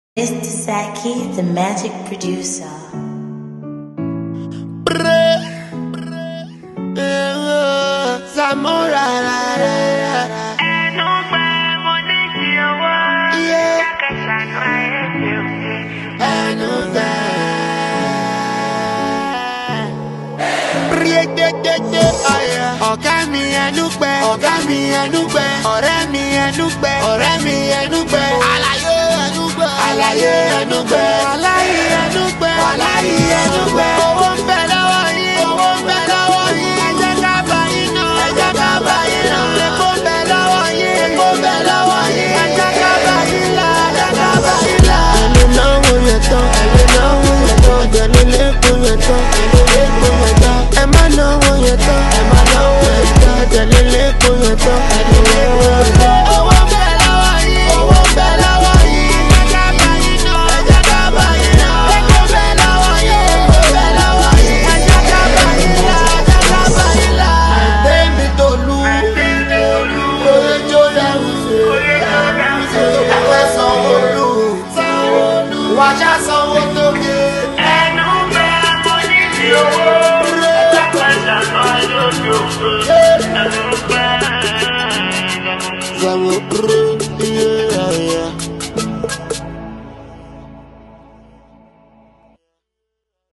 Mr. Saki, the magic producer. Zamora ra ra ra ra. ẹnu gbẹ mo ní kí owó Yeah. kẹsànán ayé mi ò ní. ẹnu gbẹ. Ríegbégbégbé ọ̀yà. Ọ̀gá mi ẹnu gbẹ. Ọ̀gá mi ẹnu gbẹ. Ọ̀rẹ́ mi ẹnu gbẹ. Ọ̀rẹ́ mi ẹnu gbẹ. Àlàyé ẹnu gbẹ. Àlàyé ẹnu gbẹ. Wàláyé ẹnu gbẹ. Wàláyé ẹnu gbẹ. Owó ń bẹ lọ́wọ́ yín. Owó ń bẹ lọ́wọ́ yín. Ẹ jẹ́ ká bá yín nà. Ẹ jẹ́ ká bá yín nà. Epo ń bẹ lọ́wọ́ yín. Epo ń bẹ lọ́wọ́ yín. Ẹ jẹ́ ká bá yín là. Ẹ jẹ́ ká bá yín là. Ẹni náwó yẹn tán. Ẹni náwó yẹn tán. Gẹ̀ni lẹ́kùn yẹn tán. Gẹ̀ni lẹ́kùn yẹn tán. Ẹ má náwó yẹn tán. Ẹ má náwó yẹn tán. Gẹ̀ni lẹ́kùn yẹn tán. Gẹ̀ni lẹ́kùn yẹn tán. Owó ń bẹ lọ́wọ́ yín. Owó ń bẹ lọ́wọ́ yín. Ẹ jẹ́ ká bá yín nà. Ẹ jẹ́ ká bá yín nà. Epo ń bẹ lọ́wọ́ yín. Epo ń bẹ lọ́wọ́ yín. Ẹ jẹ́ ká bá yín là. Ẹ jẹ́ ká bá yín là. Débi Tolú. Oyè jó lẹ́rù ṣe. Ẹ̀fẹ́ Sanwó-Olú. Wàṣà sanwó tó ké. ẹnu gbẹ mo ní kí owó kẹsànán ayé mi ò ní. ẹnu gbẹ. Sanwó